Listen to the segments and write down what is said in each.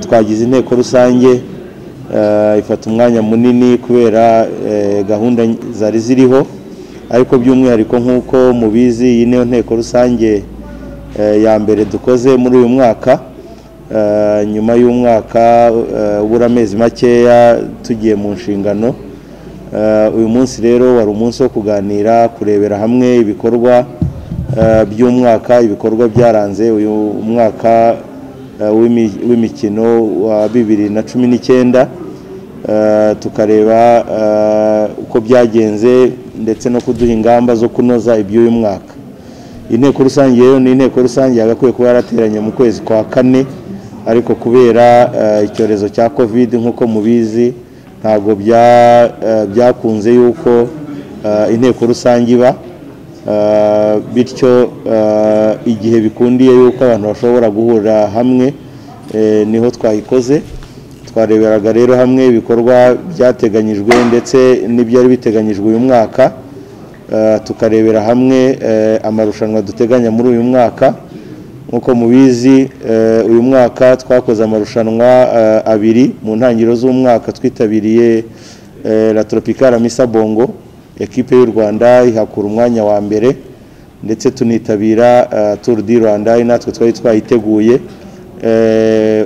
twagize inteko rusange ifata umwanya munini kubera gahunda zari ziriho ariko by'umwihariko nk'uko mubizi iyi niyo nteko rusange ya mbere dukoze muri uyu mwaka nyuma y'umwaka ubura amezi makeya tugiye mu nshingano uyu munsi rero wari umunsi wo kuganira kurebera hamwe ibikorwa by'umwaka ibikorwa byaranze uyu mwaka w'imikino wa bibiri na cumi n'icyenda tukareba uko byagenze ndetse no kuduha ingamba zo kunoza iby'uyu mwaka inteko rusange rero ni inteko rusange yagakwiye kuba yarateranye mu kwezi kwa kane ariko kubera icyorezo cya kovide nk'uko mubizi ntabwo byakunze yuko inteko rusange iba bityo igihe bikundiye yuko abantu bashobora guhurira hamwe niho twayikoze twareberaga rero hamwe ibikorwa byateganyijwe ndetse n'ibyari biteganyijwe uyu mwaka tukarebera hamwe amarushanwa duteganya muri uyu mwaka nk'uko mubizi uyu mwaka twakoze amarushanwa abiri mu ntangiriro z'umwaka twitabiriye la tropicale misa bongo ekipe y'u rwanda ihakura umwanya wa mbere ndetse tunitabira turu di rwanda natwe twari twayiteguye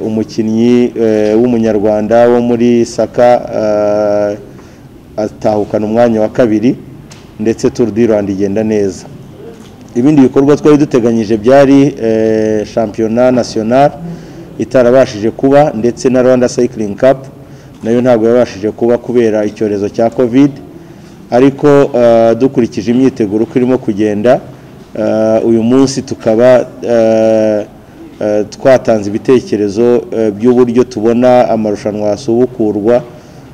umukinnyi w'umunyarwanda wo muri saka atahukana umwanya wa kabiri ndetse turu di rwanda igenda neza ibindi bikorwa twari duteganyije byari shampiyona nasiyonari itarabashije kuba ndetse na rwanda sayikiringi kapu nayo ntabwo yabashije kuba kubera icyorezo cya kovide ariko dukurikije imyiteguro uko irimo kugenda uyu munsi tukaba twatanze ibitekerezo by'uburyo tubona amarushanwa yasubukurwa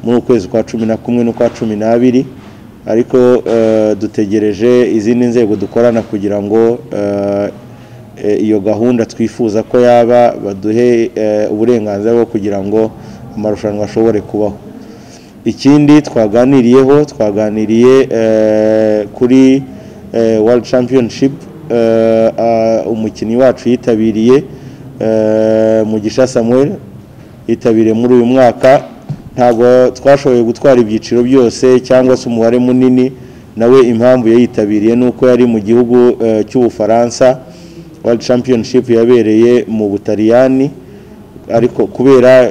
muri ukwezi kwa cumi na kumwe n'ukwa cumi n'abiri ariko dutegereje izindi nzego dukorana kugira ngo iyo gahunda twifuza ko yaba baduhe uburenganzira bwo kugira ngo amarushanwa ashobore kubaho ikindi twaganiriyeho twaganiriye kuri world championship umukinnyi wacu yitabiriye mugisha samuel yitabiriye muri uyu mwaka ntabwo twashoboye gutwara ibyiciro byose cyangwa se umubare munini nawe impamvu yayitabiriye ni uko yari mu gihugu cy'ubufaransa world championship yabereye mu butaliyani ariko kubera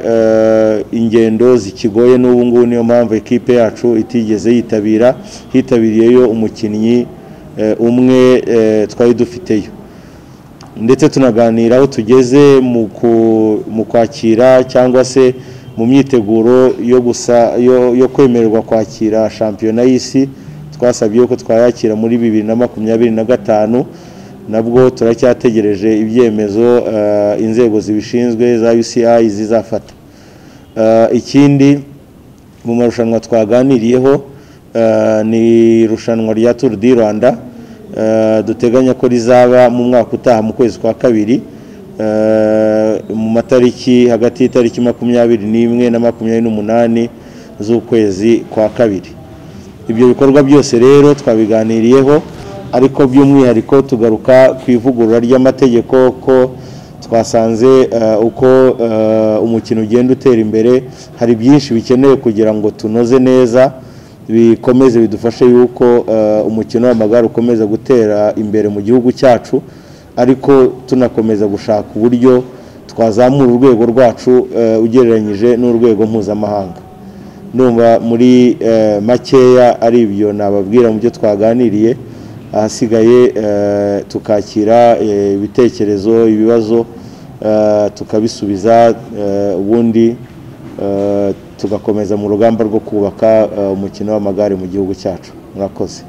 ingendo zikigoye n'ubu ngubu niyo mpamvu ekipe yacu itigeze yitabira hitabiriyeyo umukinnyi umwe twari dufiteyo ndetse tunaganira aho tugeze mu kwakira cyangwa se mu myiteguro yo gusa yo kwemererwa kwakira shampiyona y'isi twasabye ko twayakira muri bibiri na makumyabiri na gatanu nabwo turacyategereje ibyemezo inzego zibishinzwe za UCI zizafata ikindi mu marushanwa twaganiriyeho ni irushanwa rya turu di rwanda duteganya ko rizaba mu mwaka utaha mu kwezi kwa kabiri mu matariki hagati y'itariki makumyabiri n'imwe na makumyabiri n'umunani z'ukwezi kwa kabiri ibyo bikorwa byose rero twabiganiriyeho ariko by'umwihariko tugaruka ku ivugurura ry'amategeko ko twasanze uko umukino ugenda utera imbere hari byinshi bikenewe kugira ngo tunoze neza bikomeze bidufashe y'uko umukino w'amagare ukomeza gutera imbere mu gihugu cyacu ariko tunakomeza gushaka uburyo twazamura urwego rwacu ugereranyije n'urwego mpuzamahanga numva muri makeya ari ibyo nababwira mu byo twaganiriye ahasigaye tukakira ibitekerezo ibibazo tukabisubiza ubundi tugakomeza mu rugamba rwo kubaka umukino w'amagare mu gihugu cyacu murakoze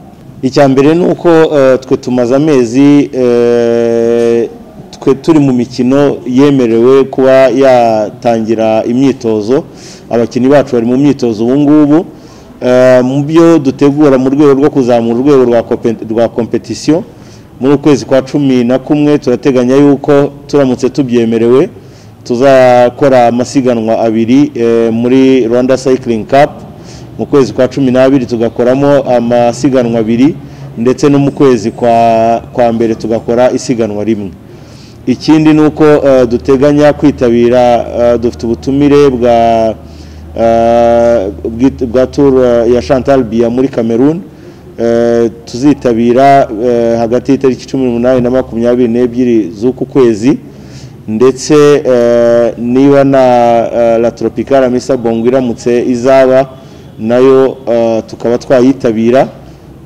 icya mbere ni uko twe tumaze amezi twe turi mu mikino yemerewe kuba yatangira imyitozo abakinnyi bacu bari mu myitozo ubu ngubu mu byo dutegura mu rwego rwo kuzamura urwego rwa kompetisiyo muri ukwezi kwa cumi na kumwe turateganya yuko turamutse tubyemerewe tuzakora amasiganwa abiri muri rwanda sayikiringi kapu mu kwezi kwa cumi n'abiri tugakoramo amasiganwa abiri ndetse no mu kwezi kwa mbere tugakora isiganwa rimwe ikindi ni uko eh, duteganya kwitabira eh, dufite ubutumire bwa eh, bwit- bwa tour eh, ya Chantal Biya muri Cameroon Eh, tuzitabira eh, hagati y'itariki cumi n'umunani na makumyabiri n'ebyiri z'uku kwezi ndetse eh, niba na eh, la tropicale misa bongo iramutse izaba nayo eh, tukaba twayitabira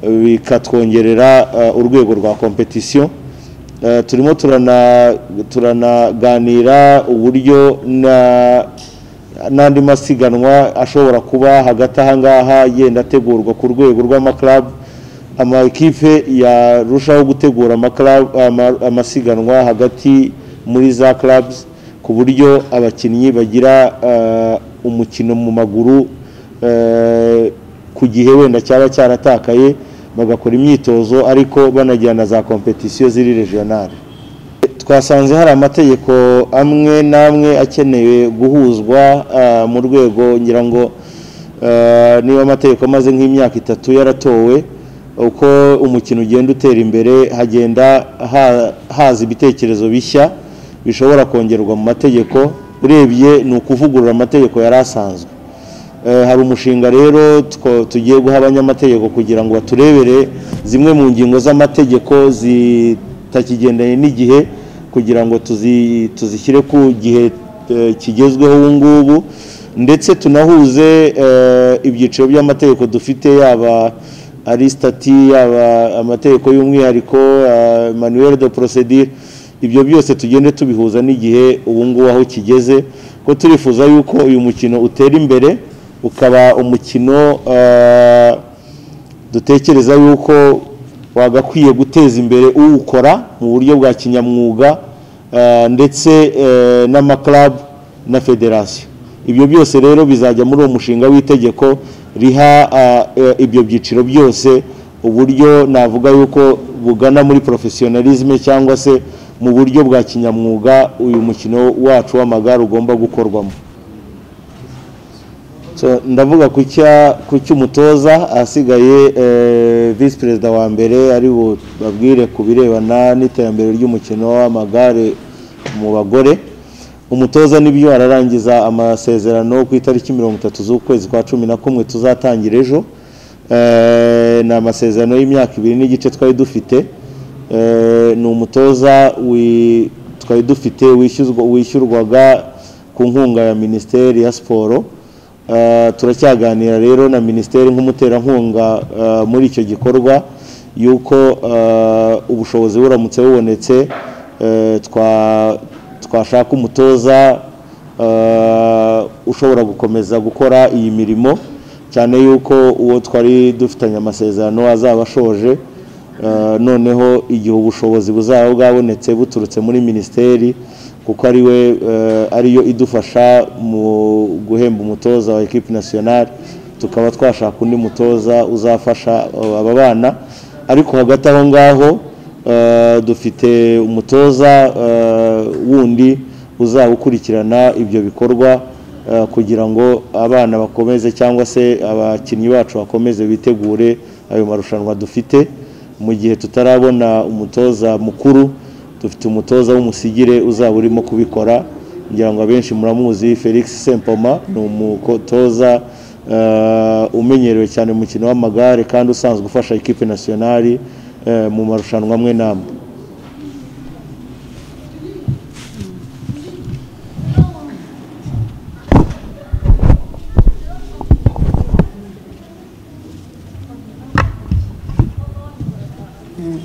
eh, bikatwongerera eh, urwego rwa competition Eh, turimo turana turanaganira uburyo na n'andi masiganwa ashobora kuba hagati aha ngaha yenda ategurwa ku rwego rw'amaklabu amakipe yarushaho gutegura amaklabu- ama- amasiganwa hagati muri za clubs ku buryo abakinnyi bagira eh, umukino mu maguru eh, ku gihe wenda cyaba cyaratakaye bagakora imyitozo ariko banajyana za kompetisiyo ziri regionale twasanze hari amategeko amwe n'amwe akenewe guhuzwa ah, mu rwego ngira ngo ah, niba amategeko amaze nk'imyaka itatu yaratowe uko umukino ugenda utera imbere hagenda ha- haza ibitekerezo bishya bishobora kongerwa mu mategeko urebye ni ukuvugurura amategeko yari asanzwe Eh, hari umushinga rero two- tugiye guha abanyamategeko kugira ngo baturebere zimwe mu ngingo z'amategeko zitakigendanye n'igihe kugira ngo tuzi- tuzishyire ku gihe eh, kigezweho ubu ngubu ndetse tunahuze eh, ibyiciro by'amategeko dufite yaba ari stati yaba amategeko y'umwihariko eh, manuel de procedure ibyo byose tugende tubihuza n'igihe ubu ngubu aho kigeze ko turifuza yuko uyu mukino utera imbere ukaba umukino eh, dutekereza yuko wagakwiye guteza imbere uwukora mu buryo bwa kinyamwuga eh, ndetse eh, n'amaklabu na federasiyo ibyo byose rero bizajya muri uwo mushinga w'itegeko riha eh, eh, ibyo byiciro byose uburyo navuga yuko bugana muri porofesiyonalizme cyangwa se mu buryo bwa kinyamwuga uyu mukino wacu w'amagare ugomba gukorwamo So, ndavuga ku cya- ku cy'umutoza ahasigaye eh, visi perezida wa mbere ari babwire ku birebana n'iterambere ry'umukino w'amagare mu bagore umutoza n'ibyo ararangiza amasezerano ku itariki mirongo itatu z'ukwezi kwa cumi na kumwe tuzatangira ejo Eh, ni amasezerano y'imyaka ibiri n'igice twari dufite Eh, ni umutoza wi- twari dufite wishyuzwa- wishyurwaga ku nkunga ya minisiteri ya siporo Eh, turacyaganira rero na minisiteri nk'umuterankunga eh, muri icyo gikorwa yuko eh, ubushobozi buramutse bubonetse eh, twa- twashaka umutoza eh, ushobora gukomeza gukora iyi mirimo cyane yuko uwo twari dufitanye amasezerano azaba ashoje Eh, noneho igihe ubushobozi buzaba bwabonetse buturutse muri minisiteri kuko ari we eh, ariyo idufasha mu guhemba umutoza wa ekipi nasiyonari tukaba twashaka undi mutoza uzafasha eh, aba bana ariko hagati aho ngaho eh, dufite umutoza eh, wundi uzaba ukurikirana ibyo bikorwa eh, kugira ngo abana bakomeze cyangwa se abakinnyi bacu bakomeze bitegure ayo marushanwa dufite mu gihe tutarabona umutoza mukuru dufite umutoza w'umusigire uzaba urimo kubikora ngira ngo abenshi muramuzi felix sempoma ni umutoza eh, umenyerewe cyane mu mukino w'amagare kandi usanzwe ufasha ekipe nasiyonari eh, mu marushanwa amwe n'amwe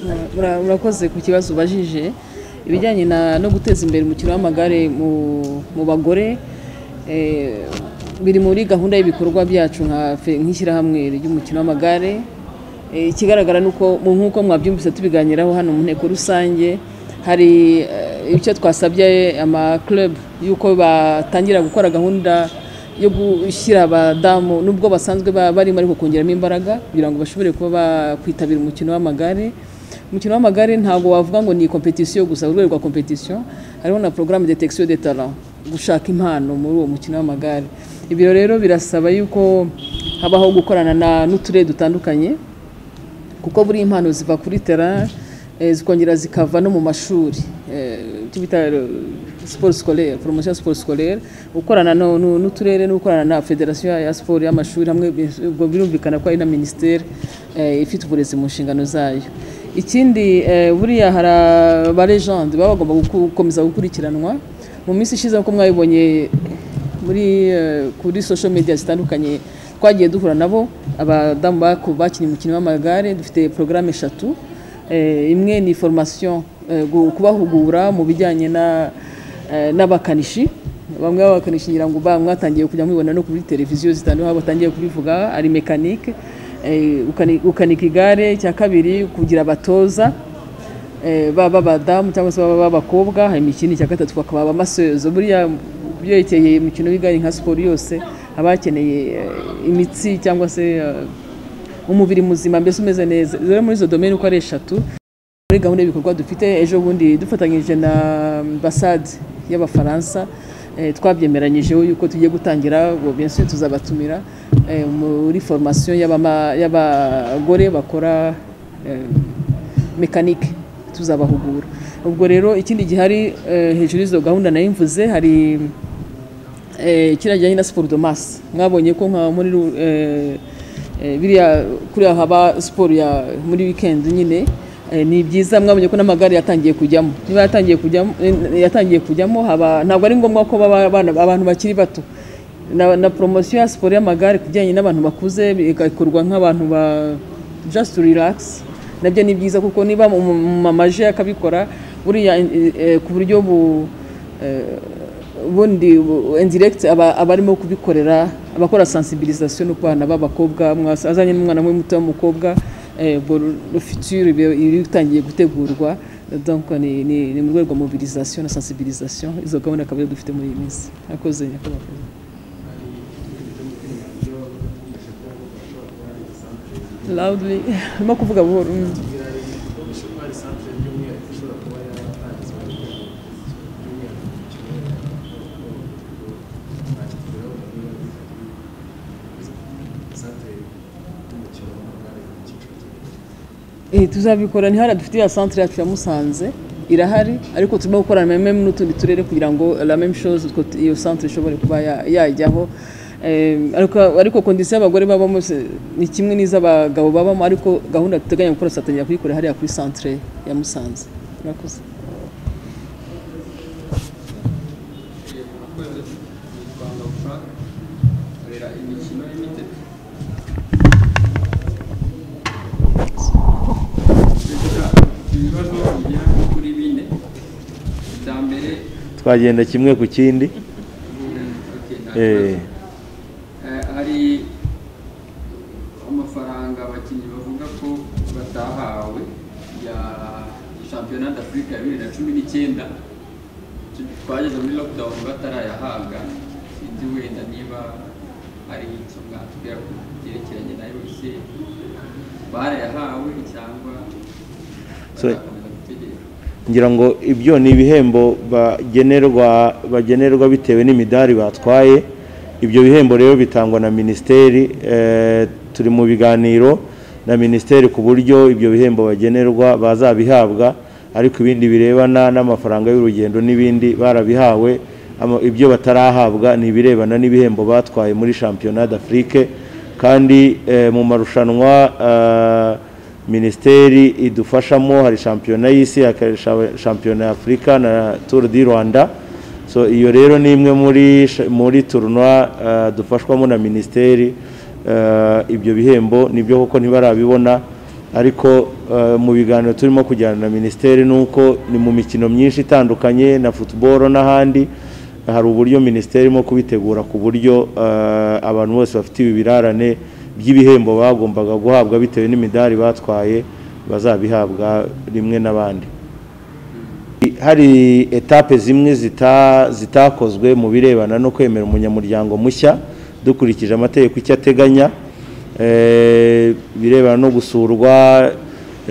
Ura- ura- urakoze ku kibazo ubajije ibijyanye na- no guteza imbere umukino w'amagare mu mu bagore eh, biri muri gahunda y'ibikorwa byacu nka fe- nk'ishyirahamwe ry'umukino w'amagare Eh, ikigaragara ni uko mu nk'uko mwabyumvise tubiganiraho hano mu nteko rusange hari eh, icyo twasabye amaklub y'uko batangira gukora gahunda yo gushyira abadamu nubwo basanzwe ba- barimo ariko kongeramo imbaraga kugira ngo bashobore kuba bakwitabira umukino w'amagare umukino w'amagare ntabwo wavuga ngo ni kompetisiyo gusa urwego rwa kompetisiyo hariho na porogaramu detekisiyo de talent gushaka impano muri uwo mukino w'amagare ibyo rero birasaba yuko habaho gukorana na n'uturere dutandukanye kuko buri impano ziva kuri tera eh, zikongera zikava no mu mashuri eh, icyo bita eh, siporo sikolere poromosiyo ya siporo sikolere gukorana no- nu- n'uturere no gukorana na federasiyo ya- ya siporo y'amashuri hamwe bi- ubwo birumvikana ko ari na minisiteri eh, ifite uburezi mu nshingano zayo ikindi eh, buriya hari abarejandi baba bagomba guku- gukomeza gukurikiranwa mu minsi ishize nk'uko mwabibonye muri eh, kuri social media zitandukanye twagiye duhura nabo abadamu baku- bakinnye umukino w'amagare dufite porogaramu eshatu Eh, imwe ni formation eh, gu- kubahugura mu bijyanye na eh, n'abakanishi bamwe b'abakanishi ngira ngo ba- mwatangiye kujya mubibona no kuri televiziyo zitandukanye aho batangiye kubivuga ari mekanike eh, ukani- gukanika igare icya kabiri kugira abatoza eh, baba abadamu cyangwa se baba abakobwa hanyuma ikindi cya gatatu bakaba abamasozo buriya byerekeye imikino y'igare nka siporo yose haba hakeneye eh, imitsi cyangwa se eh, umubiri muzima mbese umeze neza rero muri izo domeni uko ari eshatu muri gahunda y'ibikorwa dufite ejo bundi dufatanyije na ambasade y'abafaransa eh, twabyemeranyijeho yuko tugiye gutangira ubwo bien sûr tuzabatumira eh, muri formation y'abama- y'abagore bakora eh, mekanike tuzabahugura ubwo rero ikindi gihari eh, hejuru y'izo gahunda nayo mvuze hari eh, kiriya kijyanye na siporo domasi mwabonye ko nka muri ru- eh, eh, biriya kuriya haba siporo ya muri wikendi nyine eh, ni byiza mwabonye ko n'amagare yatangiye kujyamo niba yatangiye kujyamo eh, yatangiye kujyamo haba ntabwo ari ngombwa ko baba abana- abantu bakiri bato na, na promosiyo ya siporo y'amagare ku bijyanye n'abantu bakuze bigakorwa nk'abantu ba just relax nabyo ni byiza kuko niba umumama aje akabikora buriya eh, eh, ku buryo bu eh, ubundi bu- indirect aba aba arimo kubikorera abakora sensibilisation no ku bana b'abakobwa mwasa- azanye n'umwana we muto w'umukobwa eh, ubwo le futur ibe- iri itangiye gutegurwa donc ni ni- ni mu rwego rwa mobilisation na sensibilisation izo gahunda akaba arizo dufite muri iyi minsi akoze nyakubahwa loudly urimo kuvuga buhoro mm. Eh, tuzabikora ni hariya dufite ya centre yacu ya Musanze irahari ariko turimo gukorana na meme n'utundi turere kugira ngo la même chose utwo tu- iyo centre ishobore kuba ya- yajyaho Eh, ariko ariko condition y'abagore babamo se- ni kimwe n'iz'abagabo babamo ariko gahunda duteganya gukora tuzatangira kuyikora hariya kuri centre ya Musanze murakoze abakozi mu rwanda ushaka korera imikino limited Kugira ibibazo bigera nko kuri bine icya mbere twagenda kimwe ku kindi mm, okay, nta eh, kibazo. Eh, hari amafaranga abakinnyi bavuga ko batahawe ya shampiyona d'afurika ya bibiri na cumi n'icyenda twageze muri lockdown batarayahabwa sinzi wenda niba hari icyo mwatubwira ku byerekeranye nayo ese barayahawe cyangwa So- bazakomeza gutegereza ngira ngo ibyo ni ibihembo bagenerwa bagenerwa bitewe n'imidari batwaye ibyo bihembo rero bitangwa na minisiteri eh, turi mu biganiro na minisiteri ku buryo ibyo bihembo bagenerwa bazabihabwa ariko ibindi birebana n'amafaranga y'urugendo n'ibindi barabihawe Ama- ibyo batarahabwa ni ibirebana n'ibihembo batwaye muri shampiyona d'afrique kandi eh, mu marushanwa eh, minisiteri idufashamo hari shampiyona y'isi hakarisha shampiyona y'afurika na turu di rwanda so iyo rero ni imwe muri sh- muri turunwa eh, dufashwamo na minisiteri Eh, ibyo bihembo nibyo kuko ntibarabibona ariko eh, mu biganiro turimo kujyana na minisiteri ni uko ni mu mikino myinshi itandukanye na futuboro n'ahandi hari uburyo minisiteri irimo kubitegura ku buryo eh, abantu bose bafite ibirarane by'ibihembo bagombaga guhabwa bitewe n'imidari batwaye bazabihabwa rimwe n'abandi hari etape zimwe zita- zitakozwe mu birebana no kwemera umunyamuryango mushya dukurikije amategeko icyo ateganya Eh, birebana no gusurwa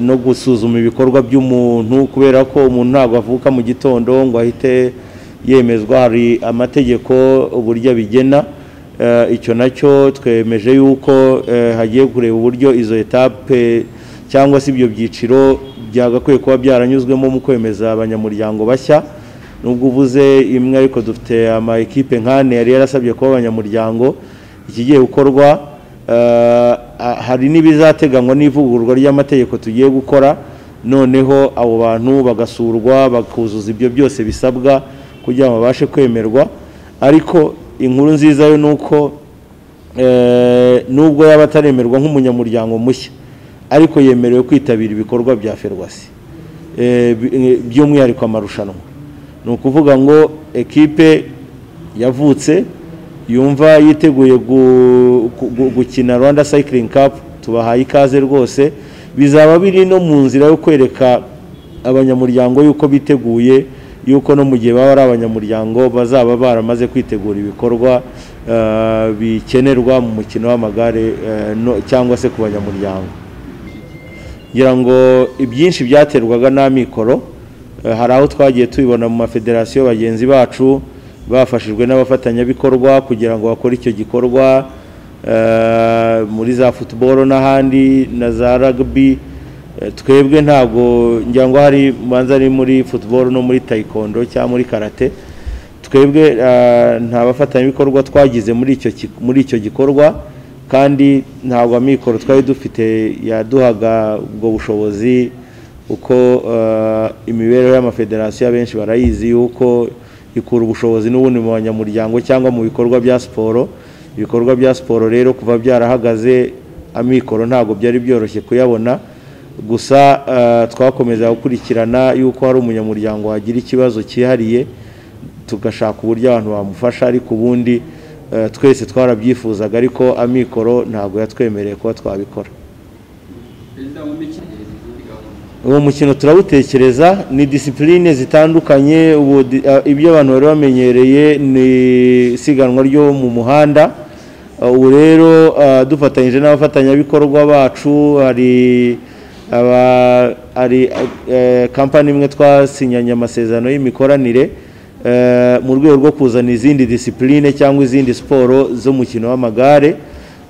no gusuzuma ibikorwa by'umuntu kubera ko umuntu ntabwo avuka mu gitondo ngo ahite yemezwa hari amategeko uburyo abigena Eh, icyo nacyo twemeje yuko eh, hagiye kureba uburyo izo etape cyangwa se ibyo byiciro byagakwiye kuba byaranyuzwemo mu kwemeza abanyamuryango bashya nubwo uvuze imwe ariko dufite ama ekipe nkane yari yarasabye kuba abanyamuryango ikigiye gukorwa eh, ah, hari n'ibizateganywa n'ivugururwa ry'amategeko tugiye gukora noneho abo bantu bagasurwa bakuzuza ibyo byose bisabwa kugira ngo babashe kwemerwa ariko inkuru nziza yo ni uko eh, nubwo yaba ataremerwa nk'umunyamuryango mushya ariko yemerewe kwitabira ibikorwa bya ferwasi Eh, bi- eh, by'umwihariko amarushanwa ni ukuvuga ngo ekipe yavutse yumva yiteguye gu- gu- gu- gukina rwanda cycling cup tubahaye ikaze rwose bizaba biri no mu nzira yo kwereka abanyamuryango yuko biteguye yuko no mu gihe baba ari abanyamuryango bazaba baramaze kwitegura ibikorwa eh, bikenerwa mu mukino w'amagare eh, no- cyangwa se ku banyamuryango ngira ngo ibyinshi byaterwaga n'amikoro eh, hari aho twagiye tubibona mu mafederasiyo bagenzi bacu bafashijwe n'abafatanyabikorwa kugira ngo bakore icyo gikorwa eh, muri za football n'ahandi na za rugby Eh, twebwe ntabwo ngira ngo hari manza ari muri football no muri taekwondo cyangwa muri karate twebwe eh, nta bafatanyabikorwa twagize muri icyo ki- muri icyo gikorwa kandi ntabwo amikoro twari dufite yaduhaga ubwo bushobozi uko eh, imibereho y'amafederasiyo abenshi barayizi yuko ikura ubushobozi n'ubundi mu banyamuryango cyangwa mu bikorwa bya siporo ibikorwa bya siporo rero kuva byarahagaze amikoro ntabwo byari byoroshye kuyabona gusa eh, twakomeza gukurikirana yuko hari umunyamuryango wagira ikibazo cyihariye tugashaka uburyo abantu bamufasha ariko ubundi eh, twese twarabyifuzaga ariko amikoro ntabwo yatwemereye kuba twabikora perezida mu mikino izindi gahunda uwo mukino turawutekereza ni disipurine zitandukanye ubu di- a- ibyo abantu bari bamenyereye ni isiganwa ryo mu muhanda A, ubu rero a, dufatanyije n'abafatanyabikorwa bacu hari aba hari eh, kampani imwe twasinyanye amasezerano y'imikoranire eh, mu rwego rwo kuzana izindi disipurine cyangwa izindi siporo z'umukino w'amagare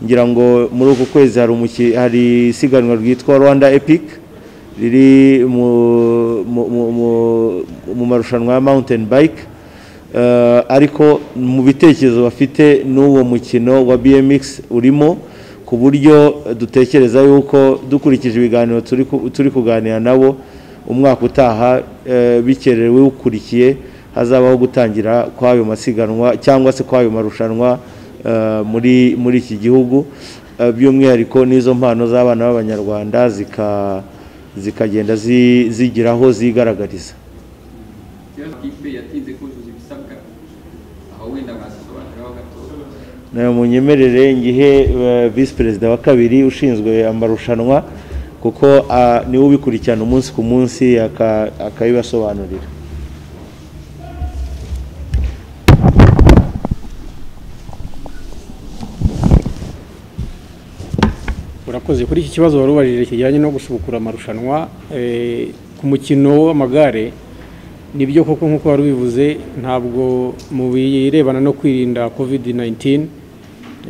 ngira ngo muri uku kwezi hari umuki- hari isiganwa ryitwa rwanda epic riri mu, mu, mu, mu, mu marushanwa ya mountain bike Eh, ariko mu bitekerezo bafite n'uwo mukino wa BMX urimo ku buryo dutekereza yuko dukurikije ibiganiro turi ku- turi kuganira nabo umwaka utaha eh, bikerewe ukurikiye hazabaho gutangira kw'ayo masiganwa cyangwa se kw'ayo marushanwa eh, muri muri iki gihugu Eh, by'umwihariko n'izo mpano z'abana b'abanyarwanda zika zikagenda zi- zigira aho zigaragariza ikibazo kipe yatinze kuzuza ibisabwa aho wenda bazisobanuraho gato nawe munyemerere ngihe eh, visi perezida wa kabiri ushinzwe amarushanwa kuko ah, niwe ubikurikirana umunsi ku munsi aka- akabibasobanurira urakoze kuri iki kibazo wari ubajije kijyanye no gusubukura amarushanwa eh, ku mukino w'amagare nibyo koko nk'uko wari ubivuze ntabwo mu birebana no kwirinda covid 19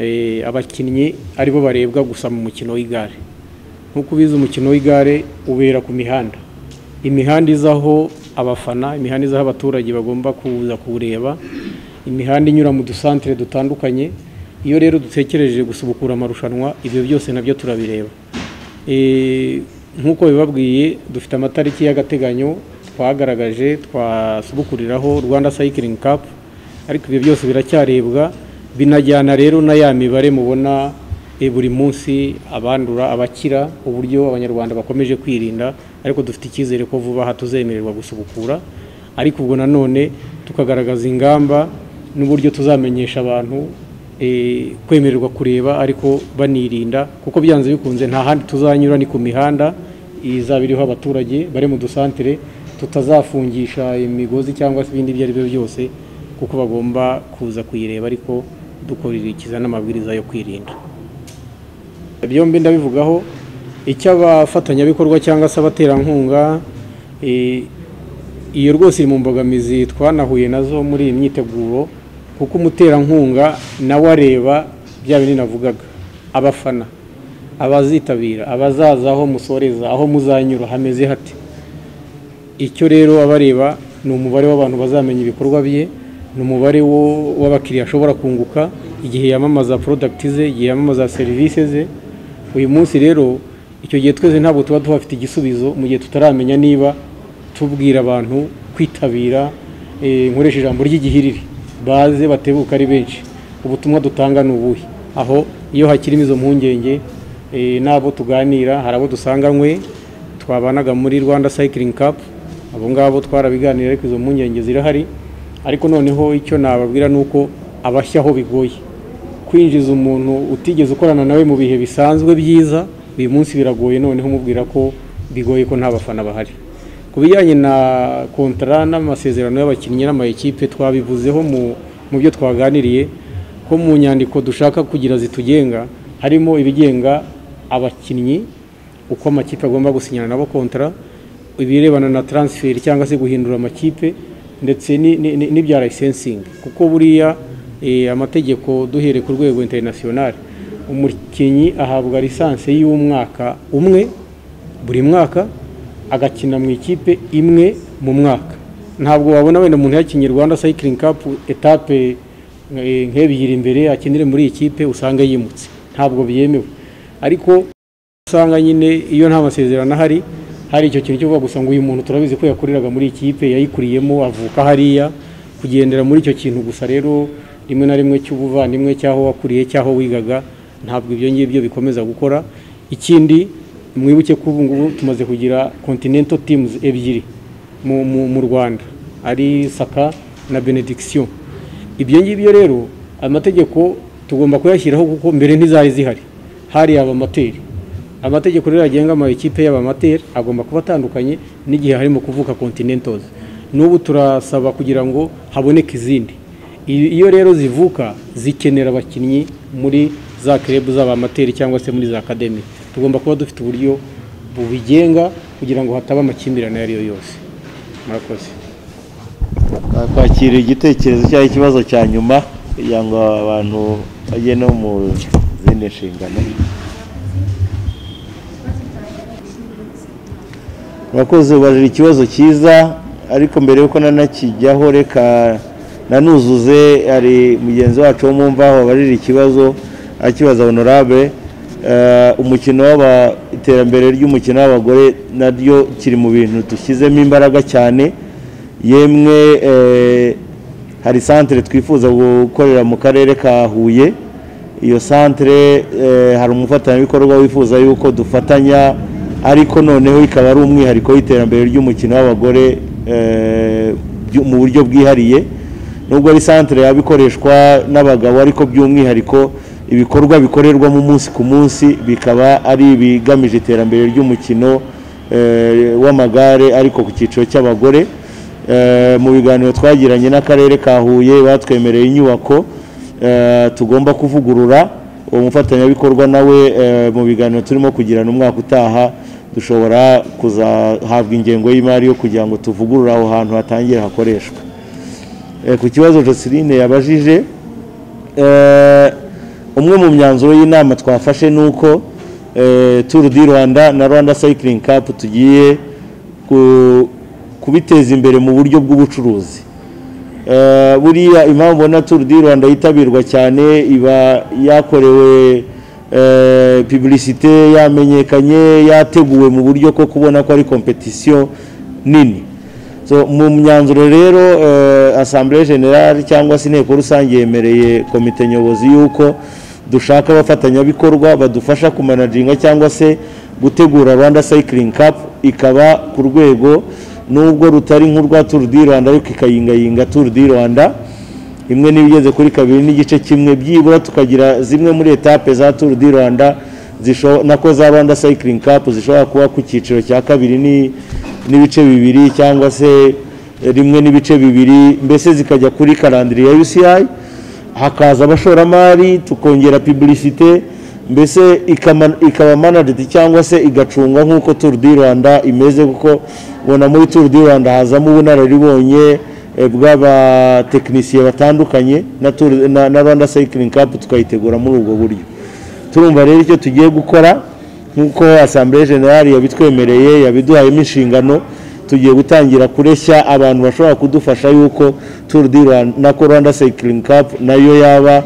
eh, abakinnyi aribo barebwa gusa mu mukino w'igare nk'uko ubizi umukino w'igare ubera ku mihanda imihanda izaho abafana imihanda izaho abaturage bagomba kuza kuwureba imihanda inyura mu dusantere dutandukanye iyo rero dutekereje gusubukura amarushanwa ibyo byose nabyo turabireba Eh, nk'uko bibabwiye dufite amatariki y'agateganyo twagaragaje twasubukuriraho rwanda cycling cup ariko ibyo byose biracyarebwa binajyana rero na ya mibare mubona eh, buri munsi abandura abakira uburyo abanyarwanda bakomeje kwirinda ariko dufite icyizere ko vuba aha tuzemererwa gusubukura ariko ubwo nanone tukagaragaza ingamba n'uburyo tuzamenyesha abantu eh, kwemererwa kureba ariko banirinda kuko byanze bikunze nta handi tuzanyura ni ku mihanda izaba iriho abaturage bari mu dusantere tutazafungisha imigozi cyangwa se ibindi ibyo ari byo byose kuko bagomba kuza kuyireba ariko dukurikiza n'amabwiriza yo kwirinda byombi ndabivugaho icyo abafatanyabikorwa cyangwa se abaterankunga eh, iyo rwose iri mu mbogamizi twanahuye nazo muri iyi myiteguro kuko umuterankunga nawe areba bya bintu navugaga abafana abazitabira abazaza aho musoreza aho muzanyura hameze hate icyo rero abareba ni umubare w'abantu bazamenya ibikorwa bye ni umubare wo- w'abakiriya ashobora kunguka igihe yamamaza porodagiti ze igihe yamamaza serivisi ze uyu munsi rero icyo gihe twese ntabwo tuba tuhafite igisubizo mu gihe tutaramenya niba tubwira abantu kwitabira eh, nkoresha ijambo ry'igihiriri baze batebuka ari benshi ubutumwa dutanga ni ubuhe aho iyo hakirimo izo mpungenge eh, n'abo tuganira hari abo dusanganywe twabanaga muri rwanda sayikiringi kapu abo ngabo twarabiganira ariko izo mpungenge zirahari ariko noneho icyo nababwira ni uko abashya aho bigoye kwinjiza umuntu utigeze ukorana nawe mu bihe bisanzwe byiza uyu munsi biragoye noneho umubwira ko bigoye ko nta bafana bahari ku bijyanye na kontara n'amasezerano y'abakinnyi n'amayikipe twabivuzeho mu- mu byo twaganiriye ko mu nyandiko dushaka kugira zitugenga harimo ibigenga abakinnyi uko amakipe agomba gusinyana nabo kontara ibirebana na taransiferi cyangwa se guhindura amakipe ndetse ni- ni- ni- n'ibya layisensingi kuko buriya eh, amategeko duhereye ku rwego interinasiyonari umukinnyi ahabwa lisansi y'umwaka umwe buri mwaka agakina mu ikipe imwe mu mwaka ntabwo wabona wenda umuntu yakinnye rwanda sayikiringi kapu etape eh, nk'ebyiri imbere akinire muri iyi kipe usanga yimutse ntabwo byemewe ariko usanga nyine iyo nta masezerano ahari hari icyo kintu cyo kuvuga gusa ngo uyu muntu turabizi ko yakoreraga muri iyi kipe yayikuriyemo avuka hariya kugendera muri icyo kintu gusa rero rimwe na rimwe cy'ubuvandimwe cy'aho wakuriye cy'aho wigaga ntabwo ibyo ngibyo bikomeza gukora ikindi mwibuke ko ubu ngubu tumaze kugira continental teams ebyiri mu, mu, mu rwanda ari saka na benediction ibyo ngibyo rero amategeko tugomba kuyashyiraho kuko mbere ntizari zihari hari abamateri amategeko rero agenga amakipe y'abamateri agomba kuba atandukanye n'igihe harimo kuvuka continentals n'ubu turasaba kugira ngo haboneke izindi I- iyo rero zivuka zikenera abakinnyi muri za club z'abamateri cyangwa se muri za academy tugomba kuba dufite uburyo bubigenga kugira ngo hataba amakimbirane ayo ari yo yose murakoze kwakira igitekerezo cyangwa ikibazo cya nyuma kugira ngo abantu bajye no mu zindi nshingano murakoze ubajije ikibazo cyiza ariko mbere y'uko nanakijyaho reka nanuzuze hari mugenzi wacu wo mu mvaho wabajije ikibazo akibaza honorable Eh, umukino w'aba- iterambere ry'umukino w'abagore naryo kiri mu bintu dushyizemo imbaraga cyane yemwe eh, hari santere twifuza gukorera mu karere ka huye iyo santere eh, hari umufatanyabikorwa wifuza yuko dufatanya ariko noneho ikaba ari umwihariko w'iterambere ry'umukino w'abagore eh, byu- mu buryo bwihariye nubwo ari santere yaba ikoreshwa n'abagabo ariko by'umwihariko ibikorwa bikorerwamo umunsi ku munsi bikaba ari ibigamije iterambere ry'umukino eh, w'amagare ariko ku cyiciro cy'abagore Eh, mu biganiro twagiranye n'akarere ka huye batwemereye inyubako eh, tugomba kuvugurura uwo mufatanyabikorwa nawe eh, mu biganiro turimo kugirana umwaka utaha dushobora kuzahabwa ingengo y'imari yo kugira ngo tuvugurure aho hantu hatangire hakoreshwa Eh, ku kibazo jocelyne yabajije eh, umwe mu myanzuro y'inama twafashe ni uko eh, turu di rwanda na rwanda sayikiringi kapu tugiye ku- kubiteza imbere mu buryo bw'ubucuruzi Eh, buriya impamvu ubona turu di rwanda yitabirwa cyane iba yakorewe eh, publicite yamenyekanye yateguwe mu buryo ko kubona ko ari kompetisiyo nini so mu myanzuro rero eh, assemblée générale cyangwa se inteko rusange yemereye komite nyobozi y'uko dushaka abafatanyabikorwa badufasha kumanaginga cyangwa se gutegura rwanda cycling cup ikaba ku rwego nubwo rutari nk'urwa tour du rwanda ariko ikayingayinga tour du rwanda imwe n'ibigeze kuri kabiri n'igice kimwe byibura tukagira zimwe muri etape za tour du rwanda zisho- nako za rwanda cycling cup zishobora kuba ku cyiciro cya kabiri ni- n'ibice bibiri cyangwa se rimwe n'ibice bibiri mbese zikajya kuri karandiri ya uci hakaza abashoramari tukongera publicite mbese ikama- ikaba managed cyangwa se igacungwa nk'uko tour du rwanda imeze kuko ubona muri tour du rwanda hazamo ubunararibonye eh, bw'abatekinisiye batandukanye na Tour- na na rwanda cycling cup tukayitegura muri ubwo buryo turumva rero icyo tugiye gukora nk'uko asambure generali yabitwemereye yabiduhayemo inshingano tugiye gutangira kureshya abantu bashobora kudufasha yuko turu di rwanda na rwanda sayikiringi kapu nayo yaba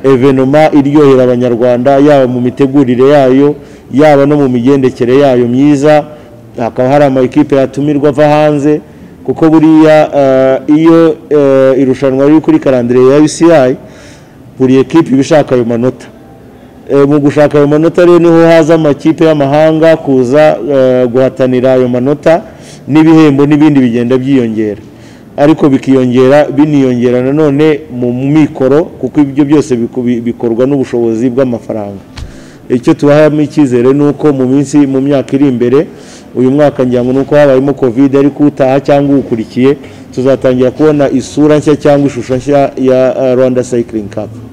evenoma iryohera abanyarwanda yaba mu mitegurire yayo yaba no mu migendekere yayo myiza hakaba hari amakipe yatumirwa ava hanze kuko buriya eh, iyo eh, irushanwa riri kuri karandire ya UCI buri ekipe iba ishaka ayo manota Eh, mu gushaka ayo manota rero niho haza amakipe y'amahanga kuza eh, guhatanira ayo manota n'ibihembo n'ibindi bigenda byiyongera ariko bikiyongera biniyongera nanone mu mikoro kuko ibyo byose biku- bikorwa n'ubushobozi bw'amafaranga icyo tubahamo icyizere ni uko mu minsi mu myaka iri imbere uyu mwaka ngira ngo ni uko habayemo covid ariko utaha cyangwa uwukurikiye tuzatangira kubona isura nshya cyangwa ishusho nshya ya eh, rwanda cycling cup